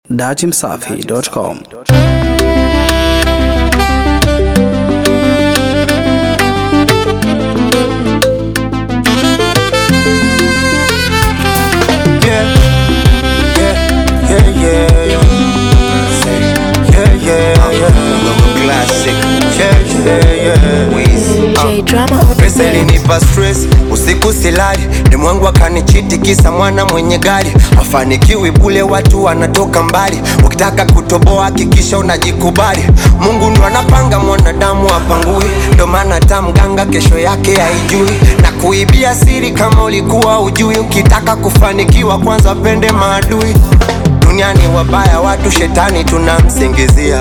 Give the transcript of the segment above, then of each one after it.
Datimsafi.com. Yeah, yeah, yeah, yeah. Yeah, yeah, yeah. Classic. Yeah, yeah, yeah. Wiz. J drama on the Pesa beat. ilinipa stress, usiku silali, demwangu akanichiti kisa mwana mwenye gari. Afanikiwi bule, watu wanatoka mbali, ukitaka kutoboa hakikisha unajikubali. Mungu ndo anapanga, mwanadamu apangui, ndo maana hata mganga kesho yake haijui, na kuibia siri kama ulikuwa ujui. Ukitaka kufanikiwa, kwanza pende maadui. Duniani wabaya watu, shetani tunamsingizia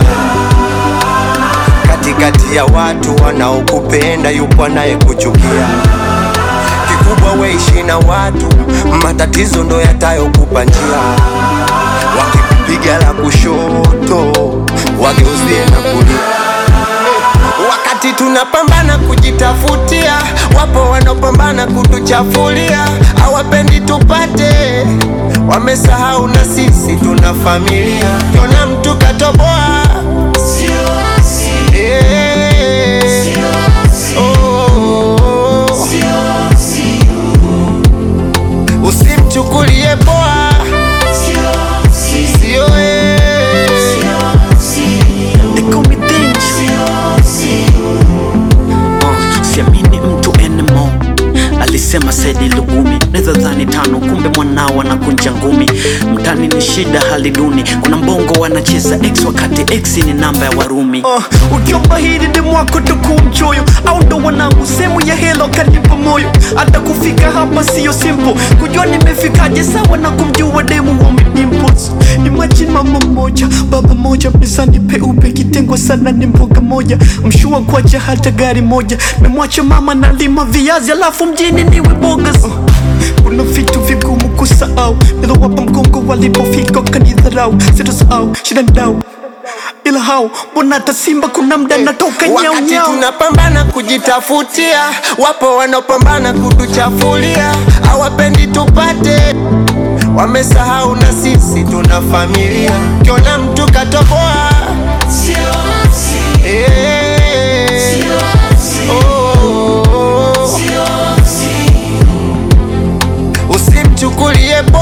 katikati ya watu wanaokupenda yupo anayekuchukia. Kikubwa weishi na watu, matatizo ndo yatayokupa njia. Wakikupiga la kushoto, wageuzie na kulia. Wakati tunapambana kujitafutia, wapo wanaopambana kutuchafulia, hawapendi tupate, wamesahau na sisi tuna familia. Kiona mtu katoboa Eh. Oh. Usimchukulie poa, sio eh. They call me Denji. Uh, siamini mtu anymore alisema Saidi Lugumi, naweza dhani tano, kumbe mwanao anakunja ngumi. Mtani ni shida, hali duni, kuna mbongo wanacheza x wakati x ni namba ya Warumi. Uh, ukiomba hili demu wako tuku mchoyo, au ndo wanangu sehemu ya helo kanipa moyo. Hata kufika hapa siyo simple, kujua nimefikaje sawa na kumjua demu wa dimples. Imagine mama moja baba moja mezani peupe, kitengwa sana ni mboga moja, mshua kwacha hata gari moja, memwacha mama nalima viazi alafu mjini niwe bogas. Uh, kuna vitu vigumu kusahau, nilowapa mgongo walipofika kanidharau, sitosahau shida ndau ila hao mbona hata Simba kuna mda natoka nyau Wakati nyau. tunapambana kujitafutia, wapo wanaopambana kutuchafulia, hawapendi tupate, wamesahau na sisi tuna familia. Kiona mtu katoboa Eh. Oh. Usimchukulie